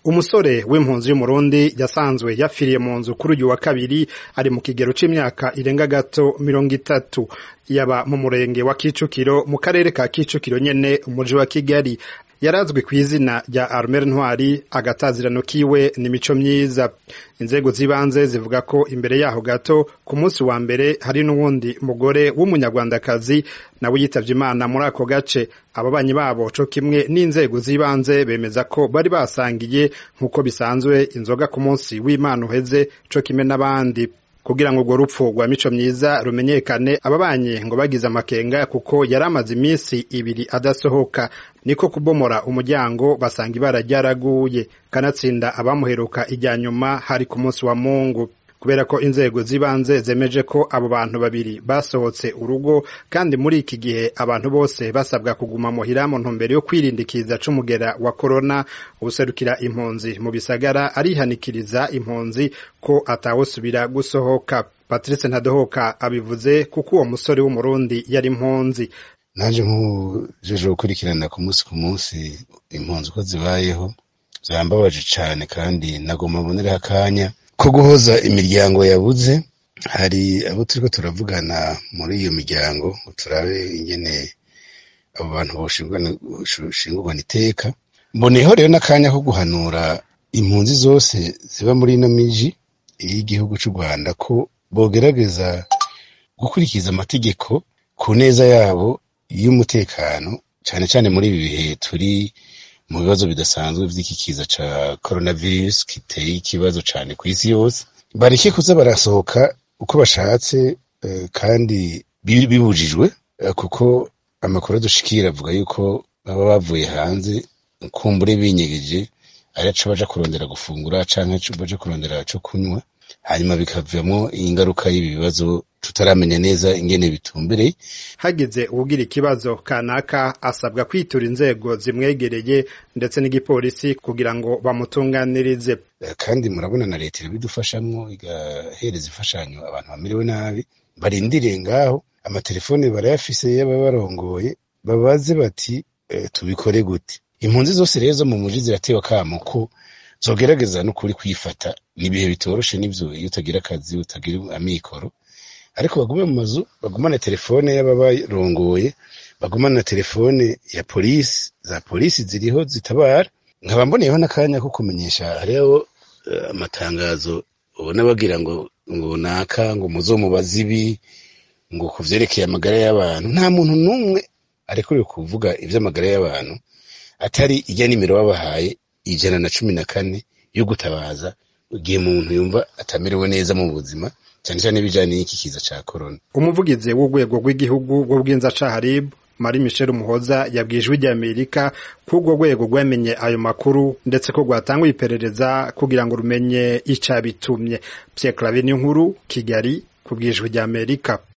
umusore w'impunzi y'umurundi yasanzwe yapfiriye mu nzu kuri uyu wa kabiri ari mu kigero c'imyaka irenga gato mirongo itatu yaba mu murenge wa kicukiro mu karere ka kicukiro nyene umuji wa kigali yarazwi ku izina rya armel ntwari agatazirano kiwe ni mico myiza inzego z'ibanze zivuga ko imbere yaho gato ku munsi wa mbere hari n'uwundi mugore w'umunyarwandakazi nawe yitavye imana muri ako gace ababanyi babo co kimwe n'inzego z'ibanze bemeza ko bari basangiye nk'uko bisanzwe inzoga ku munsi w'imana uheze co kimwe n'abandi kugira ngo urwo rupfu rwa mico myiza rumenyekane ababanyi ngo bagize amakenga kuko yari amaze iminsi ibiri adasohoka niko kubomora umuryango basanga ibara ryaraguye kanatsinda abamuheruka ijya nyuma hari ku munsi wa mungu kubera ko inzego z'ibanze zemeje ko abo bantu babiri basohotse urugo kandi muri iki gihe abantu bose basabwa kuguma muhira mu ntumbero yo kwirindikiza c'umugera wa korona uwuserukira impunzi mu bisagara arihanikiriza impunzi ko atawusubira gusohoka patrice ntadohoka abivuze kuko uwo musore w'umurundi yari impunzi naje nk'ujeje gukurikirana ku munsi ku munsi impunzi uko zibayeho zambabaje cane kandi nagomba mbonera akanya ko guhoza imiryango yabuze hari abo turiko turavugana muri iyo miryango ngo turabe ingene abo bantu boshingurwana iteka mboneyeho rero n'akanya ko guhanura impunzi zose ziba muri ino miji y'igihugu c'u rwanda ko bogerageza gukurikiza amategeko ku neza yabo y'umutekano cane cane muri ibi bihe turi mu bibazo bidasanzwe vy'iki kiza ca coronavirus kiteye ikibazo cane kw'isi yose bareke kuza barasohoka uko bashatse kandi bibujijwe kuko amakuru adushikira avuga yuko baba bavuye hanze kumbure binyegeje arico baja kurondera gufungura canke baja kurondera co kunywa hanyuma bikavamwo ingaruka y'ibi bibazo tutaramenya neza ingene bitumbereye hagize uwugira ikibazo kanaka asabwa kwitura inzego zimwegereye ndetse n'igipolisi kugira ngo bamutunganirize kandi murabona na leta irabidufashamwo igahereza imfashanyo abantu bamerewe nabi barindiriye ngaho amatelefone barayafise y'ababarongoye babaze bati e, tubikore gute impunzi zose rero zo mu muji ziratewe akamo ko zogerageza n'ukuri kwifata ni ibihe bitoroshe n'ivyo iyo utagira akazi utagira amikoro ariko bagume mu mazu bagumane telefone y'ababarongoye bagumane na telefone ya polisi za polisi ziriho zitabara nkaba mboneyeho n'akanya ko kumenyesha hariho amatangazo ubona bagira ngo ngo naka ngo muzomubaze ibi ngo ku vyerekeye amagara y'abantu nta muntu n'umwe arekuriwe kuvuga ivy'amagara y'abantu atari ijya nimero babahaye ijana na cumi na kane yo gutabaza igihe umuntu yumva atamerewe neza mu buzima cyane cyane bijanye n'iki kiza ca corona umuvugizi w'urwego rw'igihugu rw'ubwinzacaha rib mari michel umuhoza yabwiye ijwi ry'amerika ko urwo rwego rwamenye ayo makuru ndetse ko rwatanguye iperereza kugira ngo rumenye icabitumye pierre claver n'inkuru kigali ku bw'ijwi ry'amerika